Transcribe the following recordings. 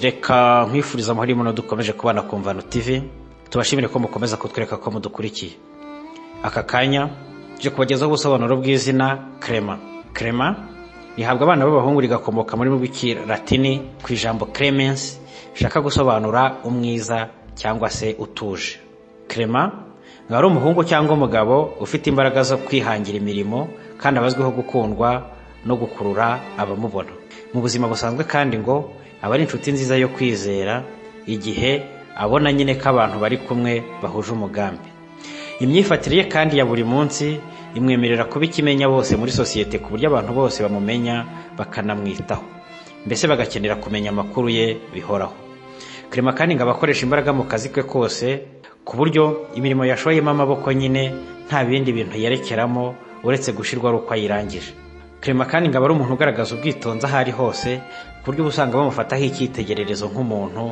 reka nkwifuriza amahoro y'umuno dukomeje kubana ku mvano tv tubashimire ko mukomeza kutwereka ko mudukurikiye aka kanya tuje kubagezaho ubusobanuro bw'izina krema krema rihabwa abana b'abahungu rigakomoka muri rw'ikilatini ku ijambo clemens rishaka gusobanura umwiza cyangwa se utuje krema ngo ari umuhungu cyangwa umugabo ufite imbaraga zo kwihangira imirimo kandi abazwiho gukundwa no gukurura abamubona mu buzima busanzwe kandi ngo aba ari inshuti nziza yo kwizera igihe abona nyine ko abantu bari kumwe bahuje umugambi imyifatire ye kandi ya buri munsi imwemerera kuba ikimenya bose muri sosiyete ku buryo abantu bose bamumenya bakanamwitaho mbese bagakenera kumenya amakuru ye bihoraho kerema kandi ngo abakoresha imbaraga mu kazi ke kose ku buryo imirimo yashoyemo amaboko nyine nta bindi bintu yerekeramo uretse gushyirwa ari uko ayirangije kerema kandi ngo aba ari umuntu ugaragaza ubwitonzi aho ari hose ku buryo uba usanga bamufataho icyitegererezo nk'umuntu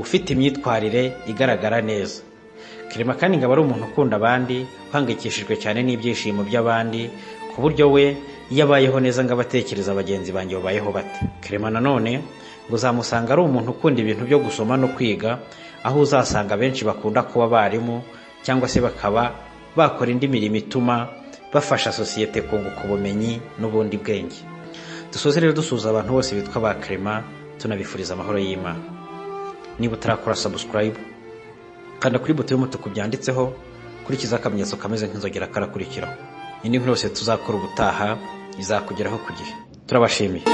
ufite imyitwarire igaragara neza kerema kandi ngo aba ari umuntu ukunda abandi uhangayikishijwe cyane n'ibyishimo by'abandi ku buryo we iyo abayeho neza ngo abatekereza bagenzi banjye babayeho bate kerema nanone ngo uzamusanga ari umuntu ukunda ibintu byo gusoma no kwiga aho uzasanga benshi bakunda kuba abarimu cyangwa se bakaba bakora indi mirimo ituma bafasha sosiyete kunguka ubumenyi n'ubundi bwenge dusoze rero dusuza abantu bose bitwa ba kerema tunabifuriza amahoro y'imana niba utarakora sabusikarayibu kanda kuri buto y'umutuku byanditseho kurikiza akamenyetso kameze nk'inzogera karakurikiraho indi nkuru yose tuzakora ubutaha izakugeraho ku gihe turabashimiye